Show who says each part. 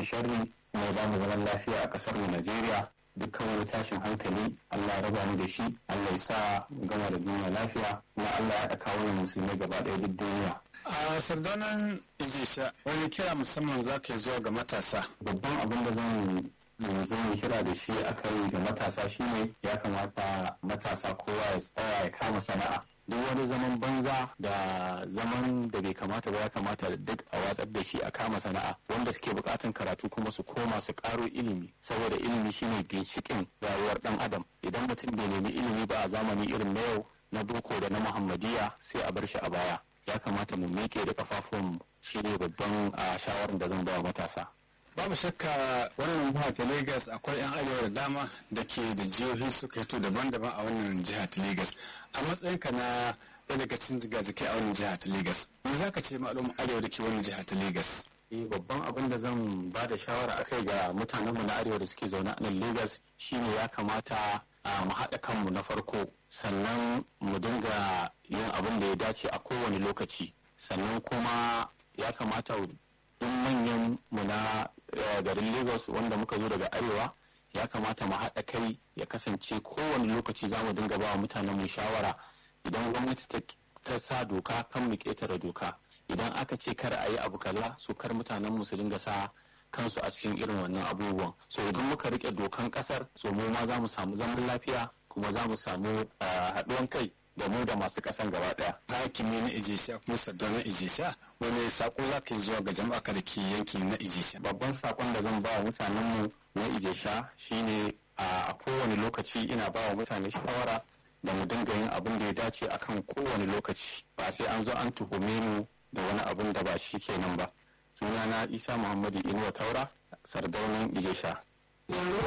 Speaker 1: mana sharri kuma ya ba mu zaman lafiya a ƙasar mu Najeriya dukkan wani tashin hankali Allah ya raba mu da shi Allah ya sa mu gama da duniya lafiya kuma Allah ya haɗa kawo musulmai gaba ɗaya duk duniya
Speaker 2: a sardanan ijisha wani kira musamman za ka yi zuwa ga matasa
Speaker 1: babban abin da zan yanzu mu kira da shi aka yi ga matasa shine ya kamata matasa kowa ya tsaya ya kama sana'a duk wani zaman banza da zaman da bai kamata ba ya kamata duk a watsar da shi a kama sana'a wanda suke bukatan karatu kuma su koma su karo ilimi saboda ilimi shine ginshikin rayuwar dan adam idan mutum bai nemi ilimi ba a zamani irin na yau na boko da na muhammadiya sai a bar shi a baya ya kamata mu miƙe da kafafun shine babban a shawarar da zan ba matasa
Speaker 2: babu shakka wannan jiha ta lagos akwai 'yan arewa da dama da ke da jihohi suka hito daban-daban a wannan jiha ta lagos a matsayinka na ɗaya daga cikin jigajikai a wannan jiha ta lagos me za ka ce ma'alum arewa da ke wannan jiha ta lagos
Speaker 1: eh babban abin da zan ba da shawara akai ga mutanenmu na arewa da suke zaune a nan lagos shine ya kamata a mu haɗa kanmu na farko sannan mu dinga yin abin da ya dace a kowane lokaci sannan kuma ya kamata duk manyan mu na garin lagos wanda muka zo daga arewa ya kamata mu haɗa kai ya kasance kowane lokaci za mu dinga ba wa mutanen mu shawara idan gwamnati ta sa doka kan mu ƙetare doka idan aka ce kar a yi abu kaza su kar mutanen mu su dinga sa kansu a cikin irin wannan abubuwan so idan muka rike dokan kasar so mu ma za mu samu zaman lafiya kuma za mu samu haɗuwan kai da mu da masu kasan gaba daya.
Speaker 2: Hakimi na Ijesha kuma na Ijesha wani sako za ka yi zuwa ga jama'a da ke yanki na Ijesha.
Speaker 1: Babban sakon da zan ba wa mutanen mu na Ijesha shine a kowane lokaci ina ba wa mutane shawara da mu dinga yin abin da ya dace akan kowane lokaci ba sai an zo an tuhume mu da wani abin da ba shi kenan ba. Sunana Isa Muhammadu Inuwa Taura, Sardaunin Ijesha.